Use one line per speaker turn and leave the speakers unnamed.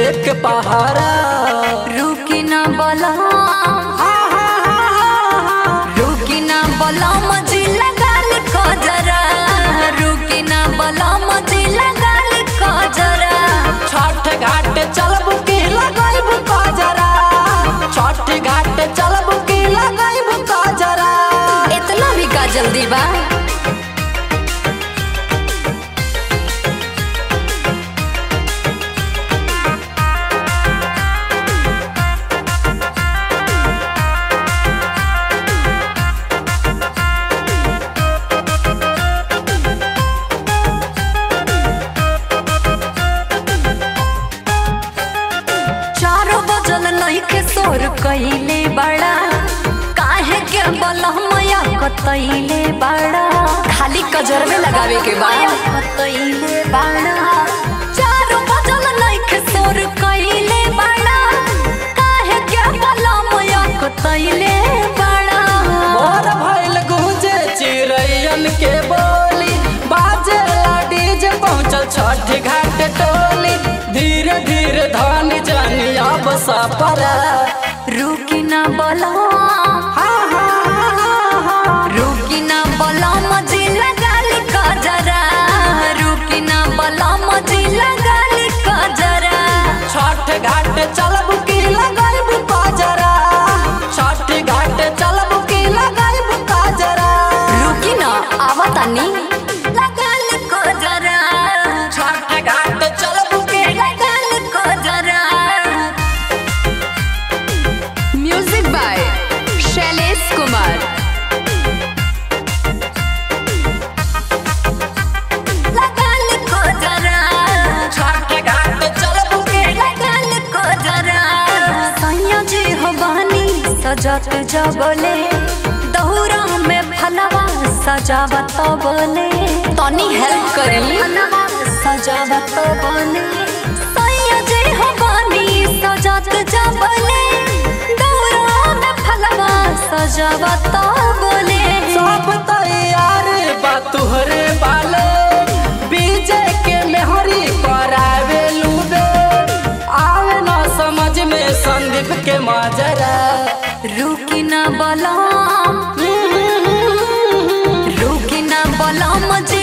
लेके पहारा
रुकी ना बोला रुकी ना बोला मुझे लगा लिखो जरा रुकी ना बोला मुझे लगा लिखो जरा
छठ घाट चलबू की लगाइबू काजरा छठ घाट चलबू की लगाइबू काजरा
इतना भी का जल्दी बा चारों बजल लइके सोर कइले बड़ा काहे के बलहमया कतइले बड़ा खाली कजरवे लगावे के बा कतइले बड़ा चारों बजल लइके सोर कइले बड़ा काहे के बलहमया कतइले बड़ा
मोर भइल गूंजे चिड़ैयन के बोली बाजे डीजे पहुंचल छठ घाट टोली धीरे धीरे धन जानी अब सपरा
रुकी ना बोला रुकी ना बोला मुझे लगा लिखा जरा रुकी ना बोला मुझे लगा लिखा जरा
छठ घाट चलबू की लगाइबू काजरा छठ घाट चलबू की लगाइबू काजरा
रुकी ना आवा तानी लगा लिखो जरा
छठ घाट चलबू की
लगा लिखो जरा
म्यूजिक बाय शैलेश कुमार
लगा लिखो जरा
छठ घाट चलबू की
लगा लिखो जरा सैया जी हो बानी सजत जबले दौरा में फलवा सजावत बोले तनी हेल्प करी सजावत बोले सैया जी हो बानी सजत जबले दौरा में फलवा सजावत बोले
सब तैयार बा तुहरे बाले बीजे के मेहरी करावे लूबे आवे ना समझ में संदीप के माजरा
रुकी ना बोला रुकी ना बोला मुझे